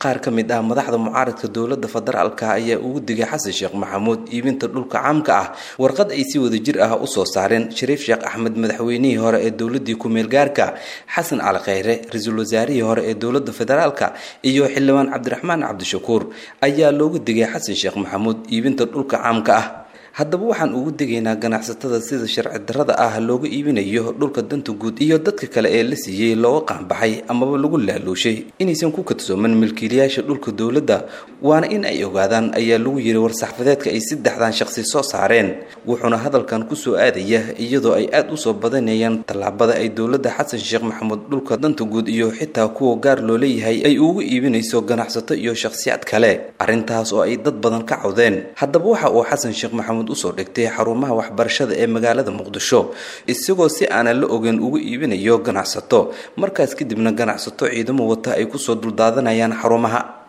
qaar ka mid ah madaxda mucaaradka dowladda federaalka ayaa ugu digay xasan sheekh maxamuud iibinta dhulka caamka ah warqad ay si wada jir ah usoo saareen shariif sheekh axmed madaxweynihii hore ee dowladii ku-meel gaarka xasan cali kheyre ra-iisul wasaarihii hore ee dowladda federaalka iyo xildhibaan cabdiraxmaan cabdishakuur ayaa loogu digay xasan sheekh maxamuud iibinta dhulka caamka ah haddaba waxaan ugu degaynaa ganacsatada sida sharci darrada ah looga iibinayo dhulka danta guud iyo dadka kale ee la siiyey looga qaanbaxay amaba lagu laaluushay inaysan ku kadsooman milkiilayaasha dhulka dowladda waana in ay ogaadaan ayaa lagu yiri war-saxfadeedka ay saddexdan shaqsi soo saareen wuxuuna hadalkan kusoo aadaya iyadoo ay aada usoo badanayaan tallaabada ay dowladda xasan sheekh maxamuud dhulka danta guud iyo xitaa kuwa gaar loo leeyahay ay ugu iibinayso ganacsato iyo shakhsiyaad kale arrintaas oo ay dad badan ka cawdeen haddaba waxa uu xasan sheekh maxamuud usoo dhigtay xarumaha waxbarashada ee magaalada muqdisho isagoo si aanan la ogeyn ugu iibinayo ganacsato markaas kadibna ganacsato ciidamo wata ay kusoo duldaadanayaan xarumaha